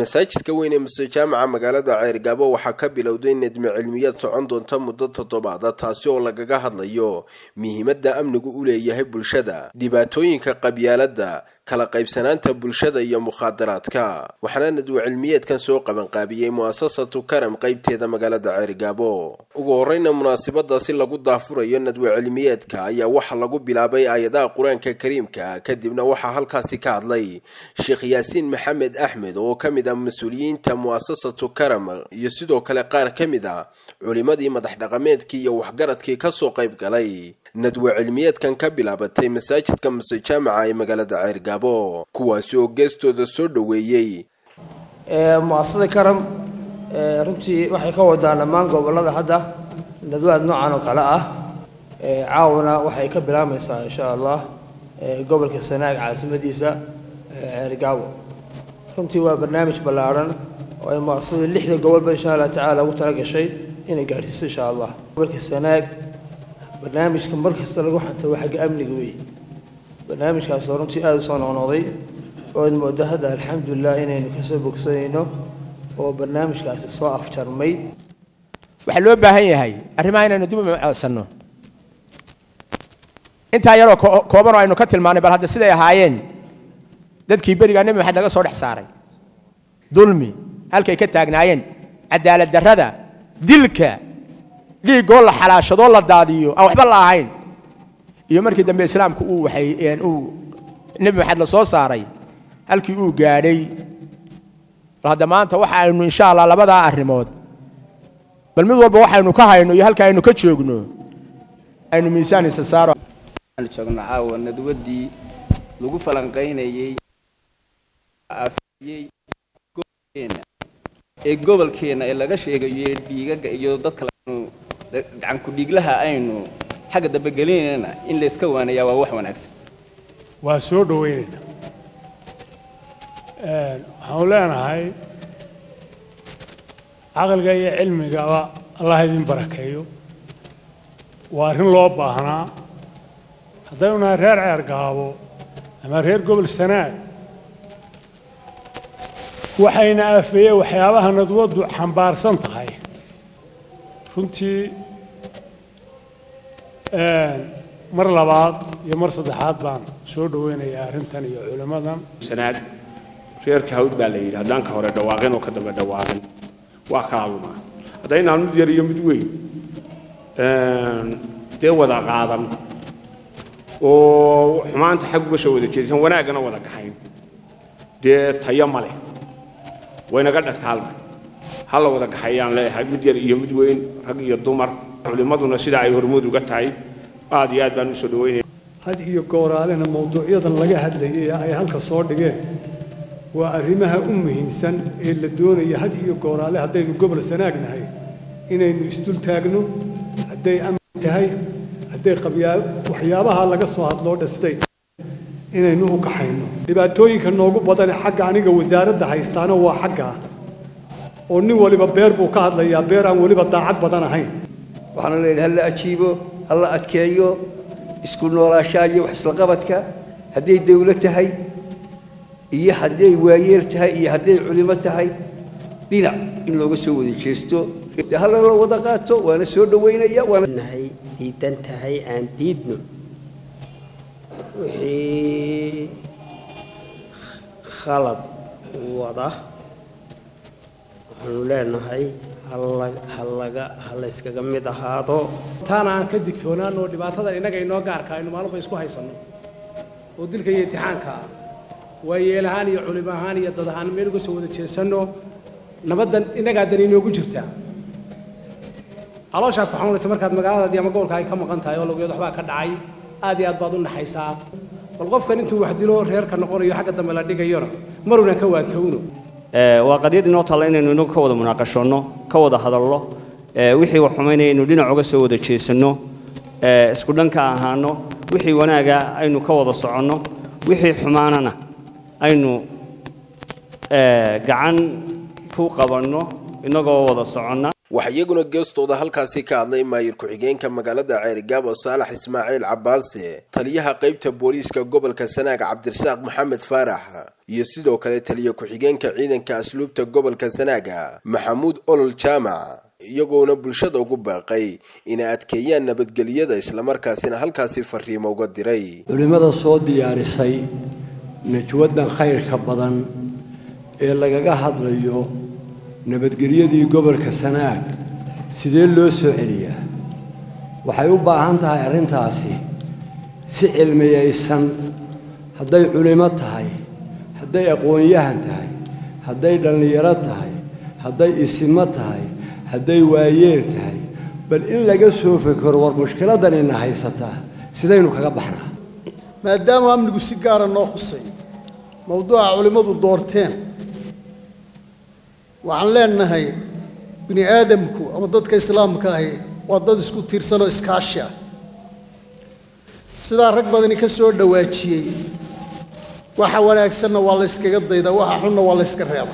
masaajidka weyn ee muse jaamaca magaalada ceergaabo waxaa ka bilowday nedmi cilmiyaad socon doonta muddo toddobaada taasi oo lagaga hadlayo muhiimadda amnigu u leeyahay bulshada dhibaatooyinka qabyaaladda kala qaybsanaanta bulshada iyo mukhaadaraadka waxaana nadwe cilmiyeedkan soo qabanqaabiyey mu'asasatu karam qaybteeda magaalada ceergaabo ugu horeyna munaasabadaasi lagu daafurayo nadwe cilmiyeedka ayaa waxaa lagu bilaabay aayadaha qur-aanka kariimka kadibna waxaa halkaasi ka hadlay sheekh yaasiin maxamed axmed oo ka mid ah mas-uuliyiinta mu'asasatu karam iyo sidoo kale qaar ka mid a culimadii madax dhaqameedkii iyo waxgaradkii kasoo qayb galay nadwe cilmiyeedkan ka bilaabatay masaajidka muse jaamaca ee magaalada ceergaabo kuwaasi oo geestooda soo dhoweeyey muasasada karam runtii waxay ka wadaan dhammaan gobolada hadda nadwaad noocan oo kale ah caawna waxay ka bilaabmaysaa insha allah gobolka sanaag caasimadiisa ceergaabo runtii waa barnaamij ballaaran oo ay muasasada lixda gobolba insha allah tacaala ugu talagashay inay gaadhsiiso insha allah gobolka sanaag barnaamijka mar kasta lagu xanto waa xagga amniga wey barnaamijkaasoo runtii aada u soo noqnoqday oo ad moodo hadda alxamdulilah inaynu kasoo bogsanayno oo barnaamijkaasi soo afjarmay waxaa loo baahan yahay arrimaha inaynu dib u micodsanno intaa yaroo kooban oo aynu ka tilmaanay bal hadda siday ahaayeen dadkii berigaa nebi maxamed laga soo dhex saaray dulmi halkay ka taagnaayeen cadaalad darrada dilka dhiiggoo la xalaashadoo la daadiyo aan waxba la ahayn iyo markii dambe islaamku uu waxay uu nebi maxamed la soo saaray halkii uu gaadhay bal hadda maanta waxa aynu insha allah labadaa arrimood bal mid walba waxaynu ka hayno iyo halka aynu ka joogno aynu miisaan isa saaro joogno caawa nadwadii lagu falanqaynayey afiyey gobolkeena ee gobolkeena ee laga sheegayo dhiigaga iyo dadka gacanku dhiiglaha aynu xagga dambe gelinayna in layska waanayaa waa wax wanaagsan waa soo dhowaynaynaa waxaanu leenahay caqliga iyo cilmigaba allah idin barakeeyo waa arrin loo baahnaa haddaynu nahay reer ceergaabo ama reer gobol sanaag waxayna afeeyeen waxyaabaha nadwaddu xambaarsan tahay runtii mar labaad iyo mar saddexaad baan soo dhoweynayaa arrintan iyo culimmadan sanaad reerka hawd baa la yidhi haddaan ka hore dhawaaqin oo ka dambe dhawaaqin waa kala lumaa haddaynaan mid yar iyo mid weyn dee wada qaadan oo xumaanta xag uga soo wada jeedisan wanaaggana wada gaxayn dee tayo ma leh waynaga dhantaalmay ha la wada gaxayaan leeyahay mid yar iyo mid weyn rag iyo dumar culimmaduna sida ay hormuud uga tahay aad iyo aad baan u soo dhaweynaya had iyo gooraalena mawduucyadan laga hadlayay ee ay halka soo dhigeen waa arrimaha u muhiimsan ee la doonaya had iyo gooraale haddaynu gobol sanaagnahay inaynu isdul taagno hadday amni tahay hadday waxyaabaha laga soo hadloo dhasiday inaynu u kaxayno dhibaatooyinka noogu badane xagga aniga wasaaradda haystaana waa xaggaa oo nin waliba beer buu ka hadlayaa beer aan weliba daacad badan ahayn waxaana leeyahay hala ajiibo hala adkeeyo isku noolaashaa iyo wax islaqabadka hadday dawlad tahay iyo hadday waayeel tahay iyo hadday culimo tahay dhinac in looga soo wada jeesto hala la wada qaato waana soo dhaweynaya nahay diidan tahay aan diidno wixii khalad wada waxaanu leenahay halaga halayskaga mid ahaado taana aan ka digtoonaan oo dhibaatadan innaga inoo gaarka aynu maalinba isku haysanno oo dilka iyo imtixaanka ah waayeel ahaan iyo culimo ahaan iyo dad ahaan meel uga soo wada jeesanno nabaddan innagaa dan inoogu jirtaa calooshaad ku xanuunaysa markaad magaaladaadii ama gobolka ay ka maqan tahay oo lageed waxbaa ka dhacay aad iyo aad baad u naxaysaa bal qofkan intuu wax dilo reerka noqonayo xagga dambe la dhigayona marunan ka waantowno waa qadiyad inoo taalla inaynu inagu ka wada munaaqashoonno ka wada hadallo wixii wax xumaynaya aynu dhinac uga soo wada jeesanno isku dhanka ahaano wixii wanaaga aynu ka wada soconno wixii xumaanana aynu gacan ku qabanno inagoo wada soconna waxaa iyaguna geestooda halkaasi ka hadlay maayir ku-xigeenka magaalada ceerigaabo saalax ismaaciil cabaase taliyaha qeybta booliiska gobolka sanaag cabdirasaaq maxamed faarax iyo sidoo kale taliya ku-xigeenka ciidanka asluubta gobolka sanaaga maxamuud olol jaamac iyagoona bulshada ugu baaqay inay adkeeyaan nabadgelyada islamarkaasina halkaasi fariimo uga diray culimmada soo diyaarisay najwadan khayrka badan ee lagaga hadlayo nabadgelyadii gobolka sanaag sidee loo soo celiyaa waxay u baahan tahay arrintaasi si cilmiyaysan hadday culimo tahay hadday aqoon-yahan tahay hadday dhallinyaro tahay hadday isimo tahay hadday waayeel tahay bal in laga soo fekero war mushkiladanina haysataa sidaynu kaga baxnaa maadaama amnigu si gaara noo khusay mowduuca culimmadu doorteen waxaan leenahay bini aadamku ama dadka islaamka ahi waa dad isku tiirsanoo iskaashi ah sidaa rag badani ka soo dhawaajiyey waxa wanaagsanna waa la yskaga daydaa waxa xunna waa la yska reeba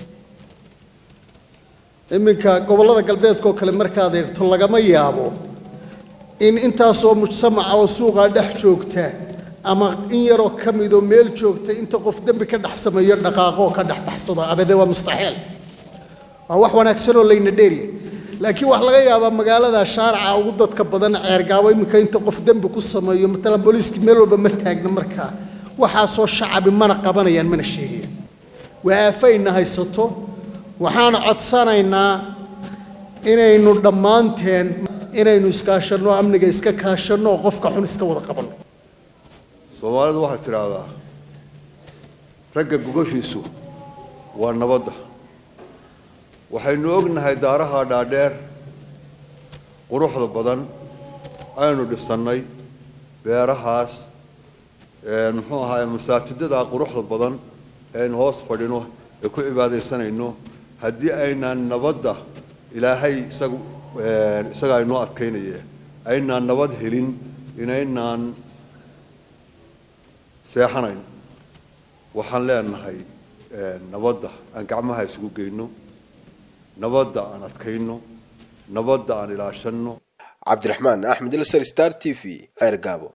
iminka gobollada galbeedkaoo kale markaad eegto lagama yaabo in intaasoo mujtamaca oo suuqaa dhex joogta ama in yaroo ka midoo meel joogta inta qof dembi ka dhex sameeyo dhaqaaqoo ka dhex baxsado abade waa mustaxiil waa wax wanaagsanoo layna dheeriya laakiin waxaa laga yaabaa magaalada shaarica ugu dadka badan ceergaabo iminka inta qof dembi ku sameeyo matalan booliiskii meel walba ma taagna markaa waxaasoo shacabi mana qabanayaan mana sheegayaan waa aafayna haysato waxaan codsanaynaa inaynu dhammaanteen inaynu iskaashanno amniga iska kaashanno oo qofka xun iska wada qabanno soomaalidu waxaad tidhaahdaa ragga gogashiisu waa nabadda waxaynu ognahay daaraha dhaadheer quruxda badan aynu dhisannay beerahaas muxuu ahaay masaajidada quruxda badan eaynu hoos fadhino ee ku cibaadaysanayno haddii aynaan nabadda ilaahay isagu isaga aynoo adkaynaya aynaan nabad helin inaynaan seexanayn waxaan leenahay nabadda aan gacmaha isugu geyno nabadda aan adkayno nabadda aan ilaashanno cabdiraxmaan axmed ilsar star t v ceer gaabo